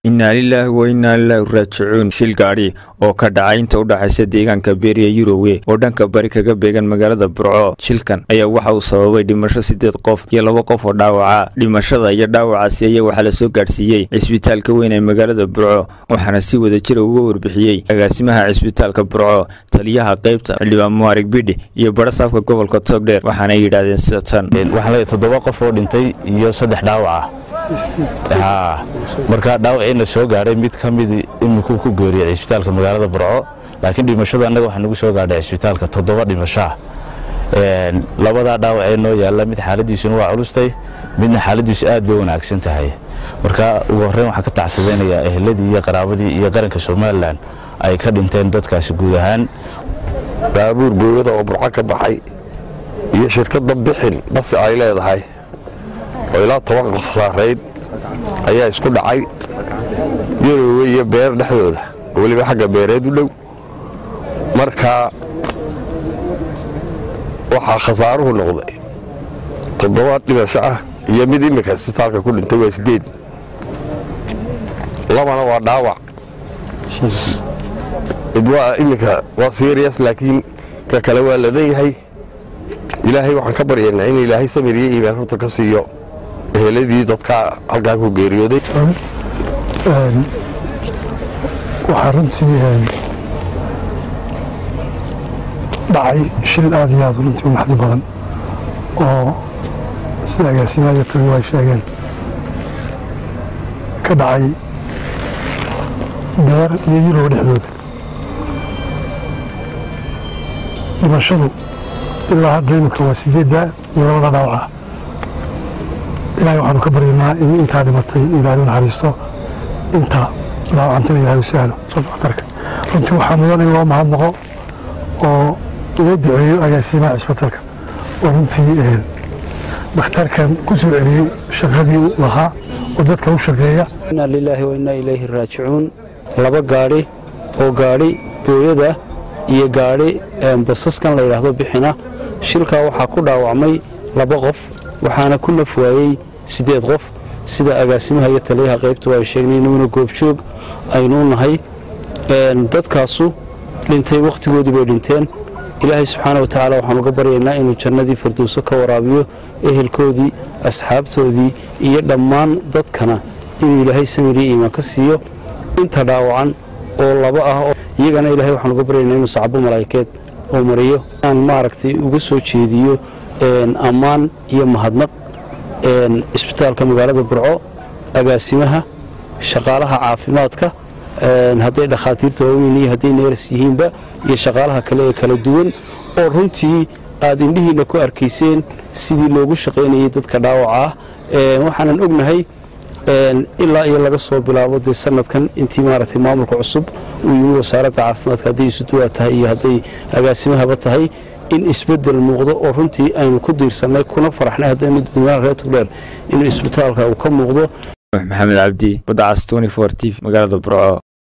innaa lilaahi wa innaa ilaahi raajicuun shil gaadhi oo ka dhacay inta u dhaxaysa deegaanka beeriya yurowe oo dhanka bari kaga beegan magaalada burco shilkan ayaa waxa uu sababay dhimasho siddeed qof iyo laba qof oo dhaawaca dhimashada iyo dhaawacaasi ayaa waxaa la soo gaadhsiiyey cisbitaalka weyn ee magaalada burco waxaana si wada jira uga warbixiyey agaasimaha cisbitaalka burco taliyaha qaybta xildhibaan muarig bidhi iyo barasaafka gobolka togdheer waxaanay yidhaahdeen sida tan waxaan leeyahay toddoba qof oo dhintay iyo saddex dhaawac ah marka dhaawacina soo gaadhay mid ka mid imikuu ku geeriyay cisbitaalka magaalada burco laakiin dhimashadu annaga waxaa nagu soo gaadhay cisbitaalka toddoba dhimashaa labadaa dhaawacee noo yaalla mid xaaladiisuna waa culustay midna xaaladiisu aad bay wanaagsan tahay marka ugu horreyn waxaan ka tacsadaynayaa eheladii iyo qaraabadii iyo qaranka somalilan ay ka dhinteen dadkaasi guud ahaan baabuur booyada oo burco ka baxay iyo shirkadda bixin basi ay leedahay oo ilaa toban qof saarayd ayaa isku dhacay yaroowe iyo beer dhexdooda oo weliba xagga beereed u dhow marka waxaa khasaaruhu noqday toddoba dhimasho ah iyo mid iminka isbitaalka ku dhintay waa sideed labana waa dhaawac mid waa iminka waa serias laakiin ka kale waa ladan yahay ilaahay waxaan ka baryaynaa in ilaahay samir iyo iimaan horta ka siiyo eheladii dadka halkaa ku geeriyooday waxaa runtii dhacay shil aad iyo aad runtii u naxdi badan oo sida agaasimaha iyo taliyu ay sheegeen ka dhacay beer iyo yurow dhexdooda dhimashadu ilaa hadda imika waa sideedda iyo labada dhaawaca ilaahay waxaanu ka baryaynaa in intaa dhimatay ilaahay u naxariisto inta dhaawacantana ilahay u sahlo dhakhtarka runtii waxaa mudan in loo mahadnaqo oo loo duceeyo agaasimaha cisbitalka oo runtii dhakhtarkan ku soo celiyey shaqadii u lahaa oo dadka u shaqeeya inaa lilaahi wa innaa ilayhi raajicuun laba gaadhi oo gaadhi booyada iyo gaadhi basaskan la yidhaahdo bixina shilkaa waxaa ku dhaawacmay laba qof waxaana ku naf waayey siddeed qof sida agaasimaha iyo taliyaha qaybtu ay sheegnay inuuna goobjoog aynuu nahay dadkaasu dhintay wakhtigoodii bay dhinteen ilaahay subxaana wa tacaala waxaan uga baryaynaa inuu jannadii firdowso ka waraabiyo ehelkoodii asxaabtoodii iyo dhammaan dadkana inuu ilaahay samiriyo iimaan ka siiyo inta dhaawacan oo laba ah iyagana ilahay waxaan uga baryaynaa inuu sacbo malaa'ikeed oo mariyo aan maaragtay uga soo jeediyo ammaan iyo mahadnaq cisbitaalka magaalada burco agaasimaha shaqaalaha caafimaadka hadday dhakhaatiirta waaweyn iyo hadday neeras yihiinba iyo shaqaalaha kale ee kala duwan oo runtii aad indhihiinna ku arkayseen sidii loogu shaqaynayay dadka dhaawaca ah waxaanan ognahay ilaa iyo laga soo bilaabo dee sanadkan intii maaragtay maamulka cusub uu yimi wasaaradda caafimaadka hadday isuduwaa tahay iyo hadday agaasimahaba tahay in isbedel muuqdo oo runtii aynu ku diirsannay kuna faraxnay haddaynu dadweynaha reer togdheer inuu isbitaalka uu ka muuqdo maxamed cabdi badacas t t magaalada burco